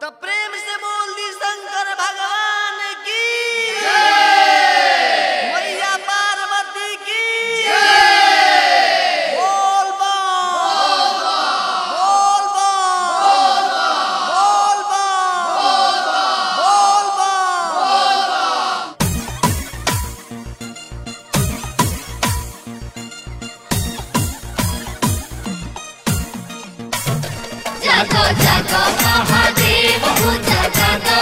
तो प्रेम से बोल दी शंकर भगवान की मैया पार्वती की बोल बम बोल बम बोल बम बोल बम जागो जागो महादेव हो जागो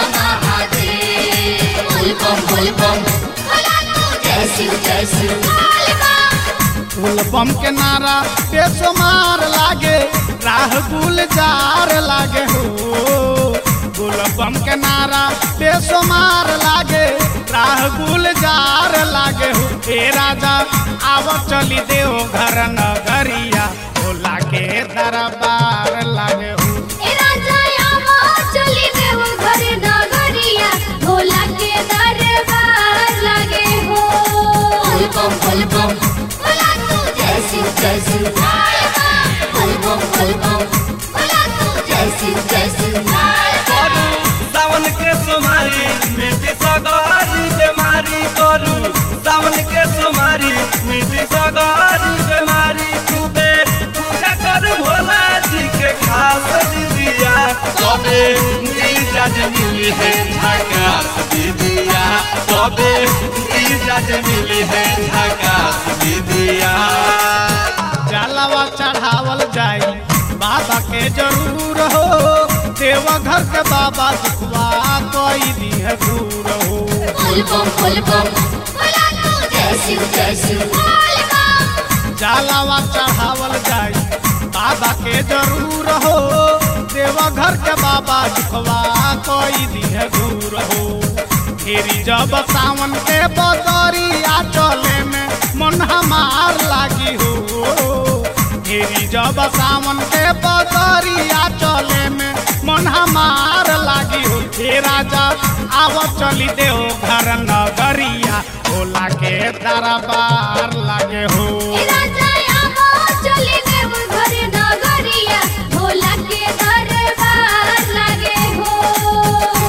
महादेव बोल बम बोल बम बोला तू जय शिव जय शिव बोल बम फूल बम के नारा पेशो मार लागे राह गुलजार लागे हो फूल बम के नारा पेशो मार लागे राह गुलजार लागे हो हे राजा आव चली देव घर नगरिया भोला के दरबार लागे हो ए राजा आवा चली देव घर नगरिया भोला के दरबार लगे हो बोल बम बोल बम बोला तू जय शिव जय शिव बोल बम बोल बम बोला तू जय शिव जय शिव करू सावन के सोमारी मिट्टी सगारी बेमारी करू सावन के सोमारी मिट्टी सगारी बेमारी खूबे पूजा कर भोला जी के खास दीदिया तबे जीजाज मिली है झकास दीदिया तबे जीजाज मिली है झकास दीदिया जलवा चढ़ावल जाई बाबा के जरूर हो देवघर के बाबा दुखवा कोई दी है दूर हो बोल बम बोल बम बोला तू जय शिव जय शिव बोल बम जलवा चढ़ावल जाई बाबा के जरूर हो देवघर के बाबा दुखवा कोई दी है दूर हो फेरी जब सावन के बदरिया चले में मन हमार लागी हो फेरी जब सावन के बदरिया चले में मन हमार लागी हो हे राजा आव चली देव घर नगरिया भोला के दरबार लागे हो ए राजा आवा चली देव घर नगरिया भोला के दरबार लगे हो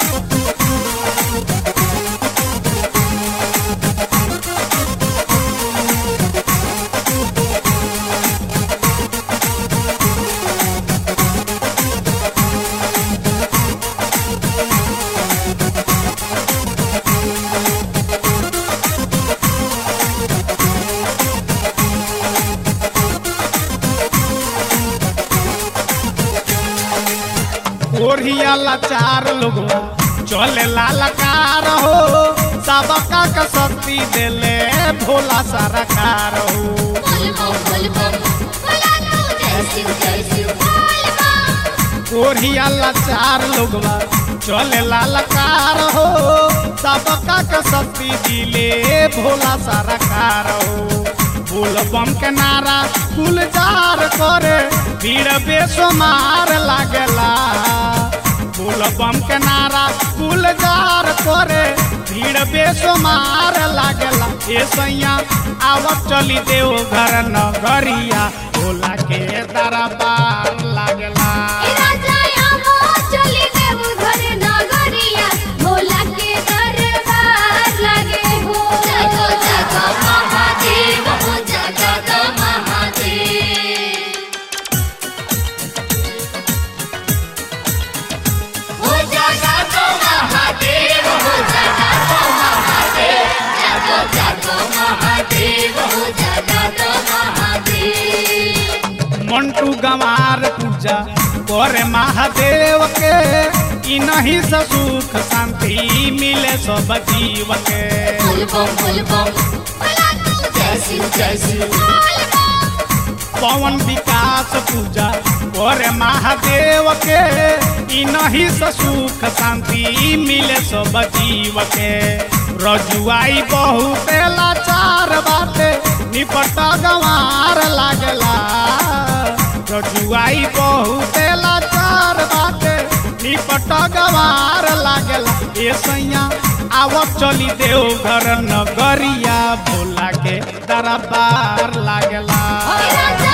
ओढ़िया लाचार लोग चले लालकार हो सबका का शक्ति देले भोला सरकार हो बोल बम बोल बम बोला तू जय शिव जय शिव बोल बम ओढ़िया लाचार लोग चले लालकार हो सबका का शक्ति दिले भोला सरकार हो फूल बम के नारा गुलजार करे भीड़ बेसुमार लागेला फूल बम के नारा गुलजार करे भीड़ बेसुमार लागेला ए सैया आवत चली देव घर नगरिया भोला के दरबार लागेला ए राजा आवा चली देव घर नगरिया भोला के दरबार लगे हो जागो जागो महादेव हो जागो महादेव हो जागो महादेव हो जागो महादेव जागो जागो महादेव हो जागो महादेव मंटू गंवार पूजा करे महादेव के ई नहीं से सुख शांति मिले सब जीव के बोल बम बोल बम बोला तू जय शिव जय शिव बोल बम पवन विकास पूजा करे महादेव के ई नहीं से सुख शांति मिले सब जीव के रजुआई बहुत लाचार बाटे निपट गंवार लागला रजुआई बहुत लाचार बाटे निपट गंवार लागला ए सैया आवत चली देव घर नगरिया भोला के दरबार लागला राजा